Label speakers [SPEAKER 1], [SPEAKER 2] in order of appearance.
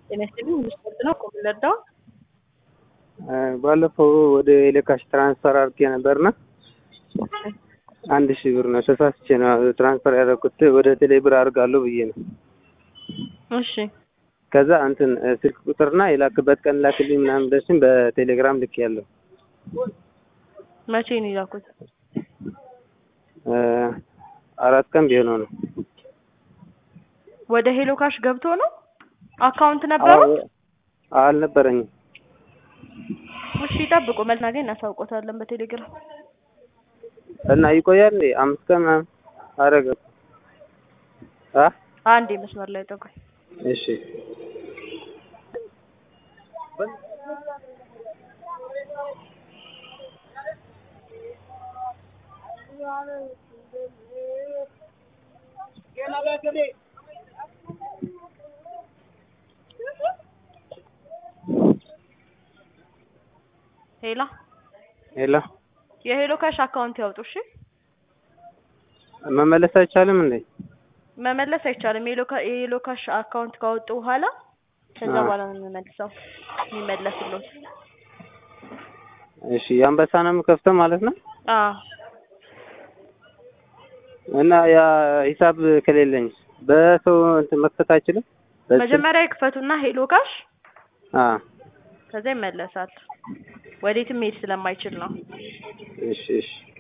[SPEAKER 1] ጤና ይስጥልኝ ስፖርት ነው እኮ የምንረዳው።
[SPEAKER 2] ባለፈው ወደ ኤሌካሽ ትራንስፈር አድርጌ ነበርና አንድ ሺህ ብር ነው ተሳስቼ ነው ትራንስፈር ያደረኩት ወደ ቴሌ ብር አድርጋለሁ ብዬ ነው።
[SPEAKER 1] እሺ
[SPEAKER 2] ከዛ እንትን ስልክ ቁጥርና የላክበት ቀን ላክልኝ ምናምን ብለሽኝ በቴሌግራም ልክ ያለው
[SPEAKER 1] መቼ ነው የላኩት?
[SPEAKER 2] አራት ቀን ቢሆነው ነው።
[SPEAKER 1] ወደ ሄሎ ካሽ ገብቶ ነው አካውንት ነበረው?
[SPEAKER 2] አልነበረኝም።
[SPEAKER 1] እሺ ይጠብቁ፣ መልስ እናገኝ እናሳውቆታለን በቴሌግራም
[SPEAKER 2] እና ይቆያል እንዴ? አምስት ቀን ምናምን አረገ አ
[SPEAKER 1] አንዴ መስመር ላይ ጠብቁኝ።
[SPEAKER 2] እሺ
[SPEAKER 1] ሄላ
[SPEAKER 2] ሄሎ
[SPEAKER 1] የሄሎ ካሽ አካውንት ያውጡ። እሺ
[SPEAKER 2] መመለስ አይቻልም እንዴ?
[SPEAKER 1] መመለስ አይቻልም። የሄሎ ካ- የሄሎ ካሽ አካውንት ካወጡ በኋላ ከዛ
[SPEAKER 2] አ።
[SPEAKER 1] በኋላ ነው የሚመልሰው የሚመለስልዎት።
[SPEAKER 2] እሺ የአንበሳ ነው የምከፍተው ማለት ነው።
[SPEAKER 1] አዎ
[SPEAKER 2] እና ያ ሂሳብ ከሌለኝ በሰው እንትን መክፈት አይችልም። በስልክ?
[SPEAKER 1] መጀመሪያ ይክፈቱና ሄሎ ካሽ
[SPEAKER 2] አ
[SPEAKER 1] ከዛ ይመለሳል። ወዴትም መሄድ ስለማይችል ነው።
[SPEAKER 2] እሺ እሺ